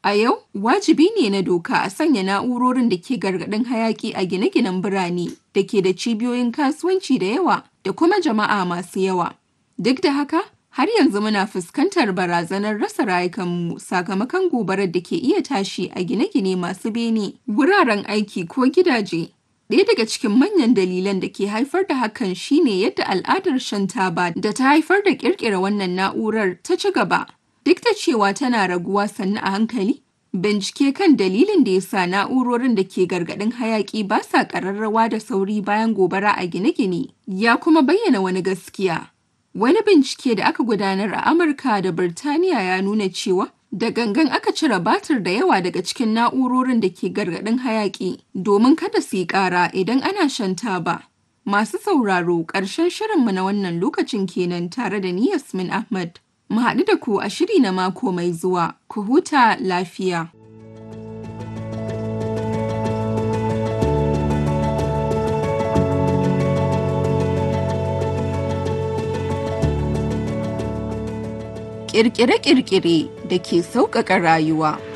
A yau, wajibi ne na doka a sanya na'urorin da ke gargaɗin hayaƙi a gine-ginen birane da ke da cibiyoyin kasuwanci da yawa da kuma jama'a masu yawa. Duk da haka, har yanzu muna fuskantar barazanar rasa rayukanmu sakamakon gobarar da ke iya tashi a gine-gine masu bene, wuraren aiki ko gidaje. Ɗaya daga cikin manyan dalilan da ke haifar da hakan shine yadda al'adar shan taba da ta haifar da ƙirƙira wannan na'urar ta ci gaba. Duk da cewa tana raguwa sannu a hankali, bincike kan dalilin da ya sa na'urorin da ke gargaɗin hayaƙi ba sa ƙararrawa da sauri bayan gobara a gine-gine ya kuma bayyana wani gaskiya. Wani bincike da aka gudanar a Amurka da Birtaniya ya nuna cewa da gangan aka cire batir da yawa daga cikin na'urorin da ke gargaɗin hayaƙi domin kada su yi ƙara idan ana shan taba. Masu sauraro ƙarshen shirinmu na wannan lokacin kenan tare da ni Yasmin Ahmad. Mu haɗu da ku a shiri na mako mai zuwa, ku huta lafiya. Ƙirƙire-ƙirƙire da ke sauƙaƙa rayuwa.